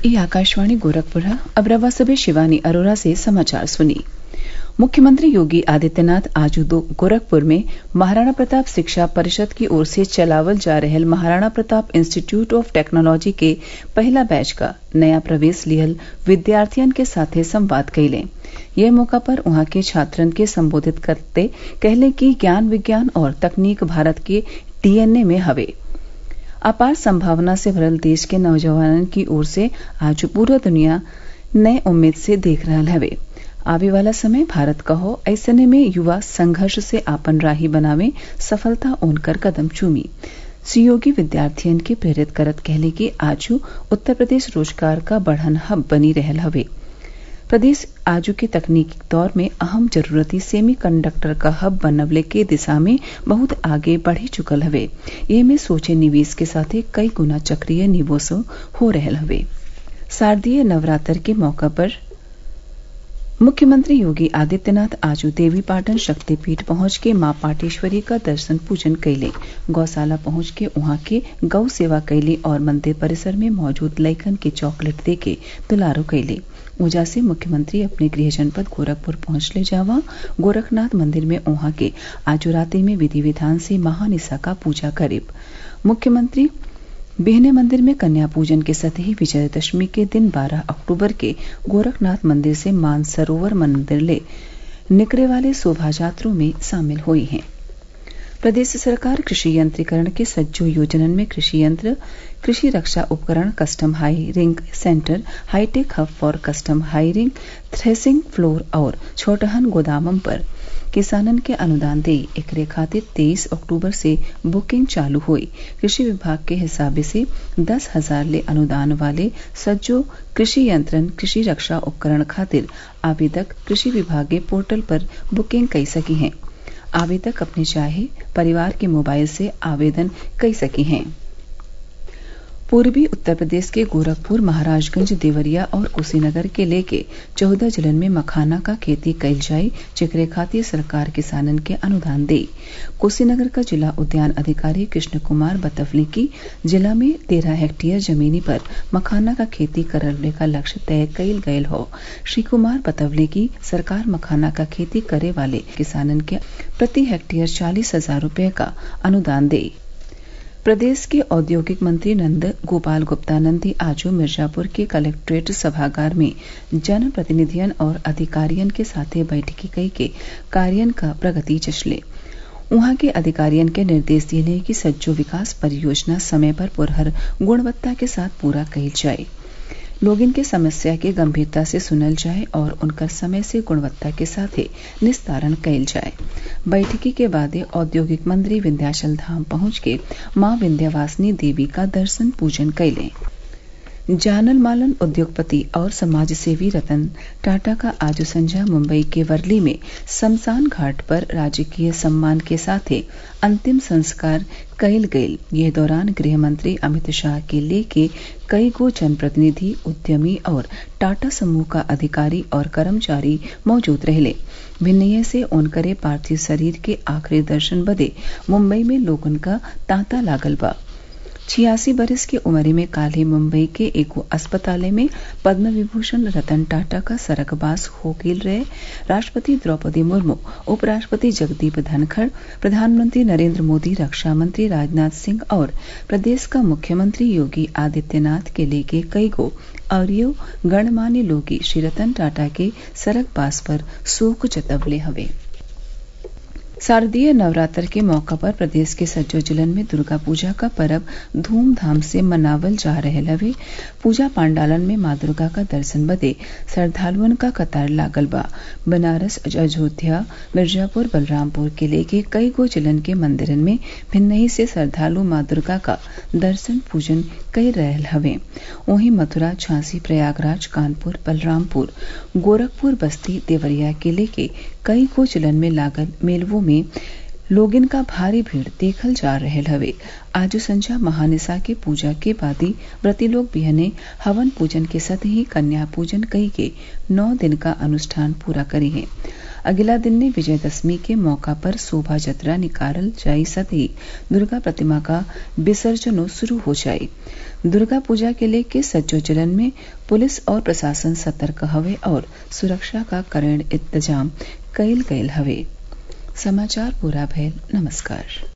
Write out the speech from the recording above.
ई आकाशवाणी गोरखपुर अब रवा सबे शिवानी अरोरा से समाचार सुनिए मुख्यमंत्री योगी आदित्यनाथ आज गोरखपुर में महाराणा प्रताप शिक्षा परिषद की ओर से चलावल जा रहल Maharana Pratap institute of technology के पहिला बैच क नया प्रवेश लिहल विद्यार्थियन के साथे संवाद कइले यह मौका पर उहाँ के छात्रन के संबोधित करते कहले कि ज्ञान विज्ञान और तकनीक भारत के डीएनए में हवे अपार संभावना से भरल देश के नौजवानन की ओर से आज पूरा दुनिया नए उम्मीद से देख रहल हवे आवे वाला समय भारत क हौ ऐसने में युवा संघर्ष से आपन राही बनावे सफलता ओनकर कदम चूमी श्री योगी विद्यार्थियन के प्रेरित करत कहले कि आजू उत्तर प्रदेश रोजगार का बढ़न हब बनी रहल हवे प्रदेश आजू के तकनीकी दौर में अहम जरूरती सेमी कंडक्टर का हब बनवले के दिशा में बहुत आगे बढ़ी चुकल हवे एमे सोचे निवेश के साथे कई गुना चक्रीय निवेशो हो रहल हवे शारदीय नवरात्र के मौका पर मुख्यमंत्री योगी आदित्यनाथ आज देवीपाटन शक्तिपीठ पहुंच के मां पाटेश्वरी का दर्शन पूजन कैले गौशाला पहुंच के उहाँ के गौ सेवा कैली और मंदिर परिसर में मौजूद लइकन के चॉकलेट दे के दुलारो कैले ऊजा से मुख्यमंत्री अपने गृह जनपद गोरखपुर पहुंचले जावा गोरखनाथ मंदिर में उहाँ के आज राते में विधि विधान से महानिसा का पूजा करीब मुख्यमंत्री बिहने मंदिर में कन्या पूजन के साथ ही विजयदशमी के दिन 12 अक्टूबर के गोरखनाथ मंदिर से मानसरोवर मंदिर ले निकले वाले शोभायात्रों में शामिल हुई हैं प्रदेश सरकार कृषि यंत्रीकरण के सज्जो योजनन में कृषि यंत्र कृषि रक्षा उपकरण custom hiring centre hi tech hub for custom hiring threshing floor और छोटहन गोदामन पर किसानन के अनुदान दे एकरे खातिर तेईस अक्टूबर से बुकिंग चालू हुई कृषि विभाग के हिसाबे से दस हजार ले अनुदान वाले सज्जो कृषि यंत्रन कृषि रक्षा उपकरण खातिर आवेदक कृषि विभाग के पोर्टल पर बुकिंग कई सकी हैं आवेदक अपने चाहे परिवार के मोबाइल से आवेदन कई सकी हैं पूर्वी उत्तर प्रदेश के गोरखपुर महाराजगंज देवरिया और कुशीनगर के लेके चौदह जिलन में मखाना का खेती कइल जाये जेकरे खातिर सरकार किसानन के अनुदान दे कुशीनगर का जिला उद्यान अधिकारी कृष्ण कुमार बतवले की जिला में तेरह हेक्टेयर जमीनी पर मखाना का खेती करने का लक्ष्य तय कइल गयल हो श्री कुमार बतवले की सरकार मखाना का खेती करे वाले किसानन के प्रति हेक्टेयर चालीस हजार रूपये का अनुदान दे प्रदेश के औद्योगिक मंत्री नंद गोपाल गुप्ता नंदी आज मिर्जापुर के कलेक्ट्रेट सभागार में जन प्रतिनिधियन और अधिकारियन के साथे बैठकी कई के कार्यन का प्रगति जचले उहाँ के अधिकारियन के निर्देश दिए कि सज्जो विकास परियोजना समय पर पुरहर गुणवत्ता के साथ पूरा कइल जाये लोगिन के समस्या के गंभीरता से सुनल जाये और उनका समय से गुणवत्ता के साथ निस्तारण कइल जाये बैठकी के बादे औद्योगिक मंत्री विंध्याचल धाम पहुंच के मां विंध्यवासिनी देवी का दर्शन पूजन कैले जानल मालन उद्योगपति और समाजसेवी रतन टाटा का आज संझा मुंबई के वर्ली में शमशान घाट पर राजकीय सम्मान के साथ अंतिम संस्कार कइल गयल यह दौरान गृह मंत्री अमित शाह के लेके कई गो जनप्रतिनिधि उद्यमी और टाटा समूह का अधिकारी और कर्मचारी मौजूद रहले भिन्नये से उनकरे पार्थिव शरीर के आखिरी दर्शन बदे मुंबई में लोगन का तांता लागल बा छियासी बरस की उम्र में काल ही मुंबई के एगो अस्पताल में पद्म विभूषण रतन टाटा का सरकबास हो गेल रहे राष्ट्रपति द्रौपदी मुर्मू उपराष्ट्रपति जगदीप धनखड़ प्रधानमंत्री नरेंद्र मोदी रक्षा मंत्री राजनाथ सिंह और प्रदेश का मुख्यमंत्री योगी आदित्यनाथ के लेके कई गो अरियो गणमान्य लोगी श्री रतन टाटा के सरकबास पर शोक जतवले हवे शारदीय नवरात्र के मौका पर प्रदेश के सज्जो जिलन में दुर्गा पूजा का पर्व धूमधाम से मनावल जा रहल हवे पूजा पांडालन में माँ दुर्गा का दर्शन बदे श्रद्धालुअन का कतार लागल बा बनारस अयोध्या मिर्जापुर बलरामपुर के लेके कई गो जिलन के मंदिरन में भिन्नही से श्रद्धालु माँ दुर्गा का दर्शन पूजन कर रहल हवे वहीं मथुरा झांसी प्रयागराज कानपुर बलरामपुर गोरखपुर बस्ती देवरिया के लेके कई गो जिलन में लागल मेलवों में लोगिन का भारी भीड़ देखल जा रहल हवे आज संझा महानिसा के पूजा के बादी व्रती लोग बिहने हवन पूजन के साथ ही कन्या पूजन कई के नौ दिन का अनुष्ठान पूरा करे हैं अगिला दिन ने विजयदशमी के मौका पर शोभा जतरा निकालल जाई सदी दुर्गा प्रतिमा का विसर्जनो शुरू हो जाई दुर्गा पूजा के लेके सज्जो जिलन में पुलिस और प्रशासन सतर्क हवे और सुरक्षा का कड़े इंतजाम कईल गयल हवे समाचार पूरा भयल नमस्कार